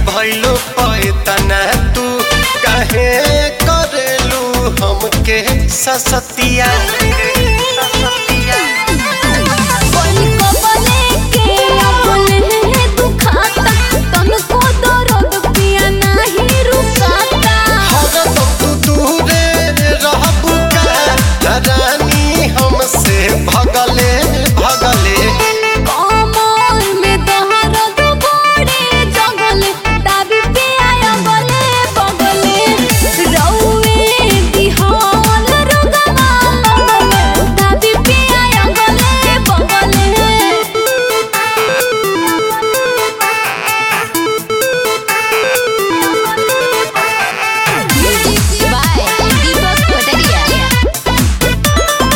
भइलो पैतना तू काहे करेलू हमके ससतिया कोई कबले के अपने दुखाता तनको दर्द पिया नहीं रुकाता हरदम तू दूरे रहबू का रानी हमसे भगले भगले कमर में दर्द बड़े जगल दाबी पे आया बले बगले रौवे दिहाल रुगमा लगले दाबी पे आया गले बगले म्यूजिक बाय दीपक पटरिया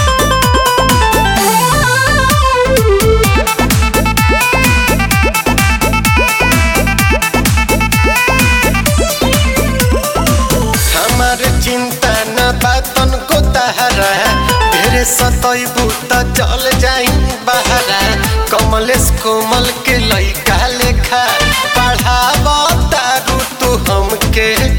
हमार चिंता न बातन को तहरा ढेरे सतैबू त चल जाई बहरा कमलेश कोमल के लइका लेखा पढ़ाब तारू तू हमके